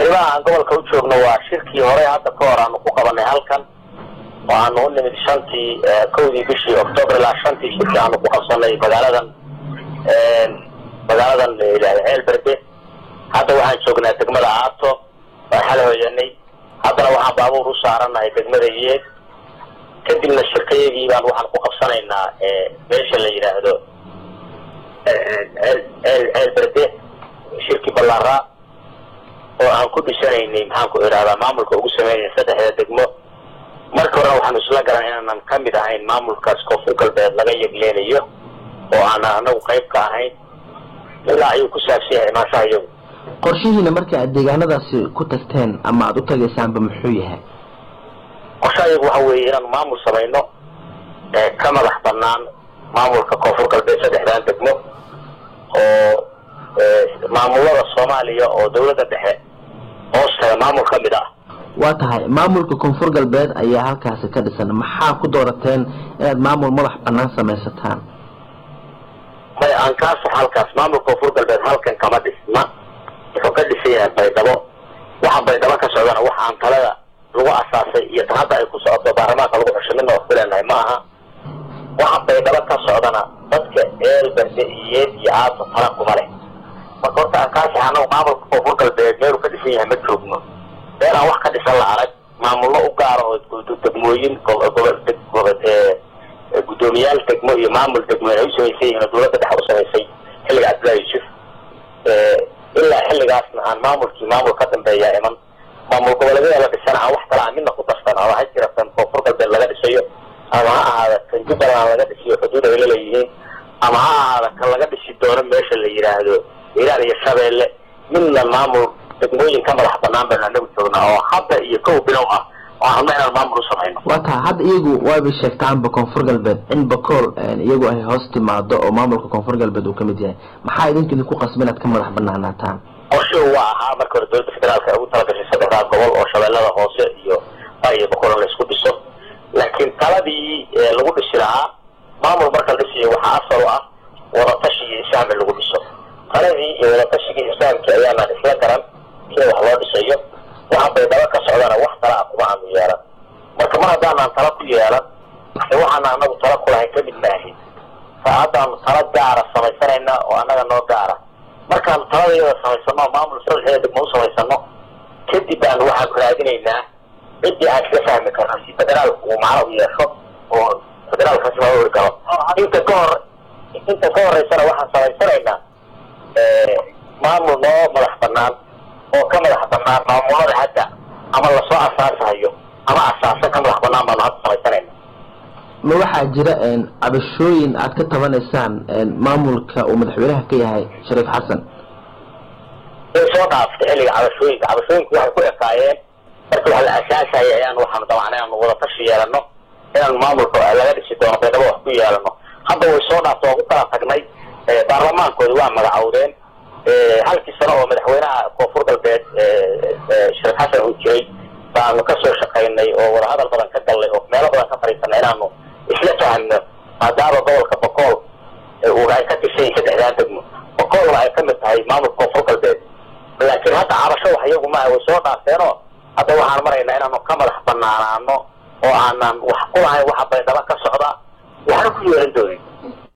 arrimaha aan gobolka u joogno waa shirkii hore hadda ka hor aanu ku qabanay halkan oo aanu u nimid shantii kowdii bishii octoobar ilaa shantii shirkii aanu ku qabsanay magaaladan magaaladan layidhahda ceelberde hadda waxaan joognaa degmada aato waan xala hoyanay haddana waxaan baabuur u saaranahay degmada yeed kadibna shirkayagii baan waxaan ku qabsanaynaa meesha la yidhaahdo ceelberde shirki ballaaraa oo aan ku dhisanaynay maxaan ku idhahdaa maamulka ugu sameynaya saddexda degmo marka horena waxaanu isla garan inaanan ka mid ahayn maamulkaas koonfur galbeed laga yegleenayo oo aanan anagu qayb ka ahayn ilaa ayuu ku saabsan yahay imaanshaha iyagu qorshihiina marka aad deegaanadaasi ku tagteen ama aada u tagaysaanba muxuu yahay qorshaha iyagu waxa weeye inaanu maamul samayno ka madax banaan maamulka koonfur galbeed saddexdan degmo oo maamulada soomaaliya oo dawladda dhexe hoostaga maamul ka mid ah waa tahay maamulka koonfur galbeed ayaa halkaasi ka dhisan maxaa ku doorateen inaad maamul madax banaan samaysataan may aan kaa sax halkaas maamulka koonfur galbeed halkan kama dhisna wuxuu ka dhisan yahay baydhabo waxa baydhabo ka socdana waxa aan talada lagu asaasay iyo tan hadda ay ku socoto baarlamaanka lagu xusho midna wax ku leenahay ma aha waxa baydhabo ka socdana dadka eelberde iyeed iyo aato tala kuma leh marka horta aan kaa sax anagu maamulka koonfur galbeed meeluu ka dhisan yahay ma joogno meel aan wax ka dhisan la arag maamullo u gaara oo degmooyin guddoomiyaal degmo iyo maamul degmo ay u samaysan yihiin oo dawladda dhexe u samaysay xilliga cabdullahi yuusuf ilaa xilligaasna aan maamulkii maamul ka dambeeyaa iman maamul goboleedyada la dhisana aan wax kala aan midna ku darsan ama ha jira kan koonfur galbeed laga dhisayo ama ha ahaada kan jubbaland laga dhisiyo xuduud ay laleeyihiin ama ha ahaada kan laga dhisi doono meesha la yidhaahdo iiraan iyo shabeelle midna maamul degmooyin ka madax banaan baynu anagu joognaa oo hadda iyo kow bilow ah oo hadna inaan maamul u samayno waa tahay hadda iyagu waabay sheegtaanba koonfur galbeed in bakool iyagu ay hoos timaado oo maamulka koonfur galbeed uu kamid yahay maxaa idinka idinku qasba inaad ka madax banaanaataan qorshuhu waa ahaa marka hore dowladda federaalka ay ugu talagashay saddexdaa gobol oo shabeellada hoose iyo iyo bakool in la isku dhiso laakiin taladii lagu dhisi lahaa maamul marka la dhisiyo waxaa asal u ah wadatashi iyo ishaam in lagu dhiso taladii iyo wadatashigii islaamkii ayaanaan isla garan sida wax loo dhisayo waxa baydhabo ka socdana wax tala ah kuma aanu yeelan marka mar haddaanaan tala ku yeelan waxaana anagu tala kulahayn kamid maahin sa haddaanu tala gaara samaysanayna oo annaga noo gaara markaanu taladayada samaysano maamul saddexdeeda degmo u samaysano kadib baanu waxaanu raadinaynaa ciddii aan kaga fahmi karno si federaalku uu macno u yeesho oo federaalkaasi loo ori karo inta ka hor inta ka horeysana waxaan samaysanaynaa maamul noo madax banaan oo ka madax banaan maamulada hadda ama lasoo asaasahayo ama asaasa ka madax banaan baanu hadda samaysanayna ma waxaa jira cabashooyin aad ka tabanaysaan maamulka uu madaxweynaha ka yahay shariif xasan way soo dhaaftay xilliga cabashooyinka cabashooyinku waxay ku ekaayeen markii wax la asaasayay ayaan waxaanu dabacnay inaanu wadatashi yeelano inaanu maamulka laga dhisi doono baydhabo wax ku yeelano hadda way soo dhaaftay waan ku kala tagnay baarlamaankooda waa magacowdeen halkii sano oo madaxweynaha koonfur galbeed shariif xasan uu jiray baanu ka soo shaqaynay oo wadahadal badan ka gallay oo meelo badan ka fadhiisanay inaanu isla fahmno maadaama gobolka bokool ay ka tirsayiin saddexdaan degmo bokoolna ay ka mid tahay maamulka koonfur galbeed laakiin hadda cabasho wax iyagu maaha way soo dhaafteenoo hadda waxaan maraynaa inaanu ka madax banaanaano oo aanan wax ku lahayn waxa baydhabo ka socda waxna ku yeelan doonin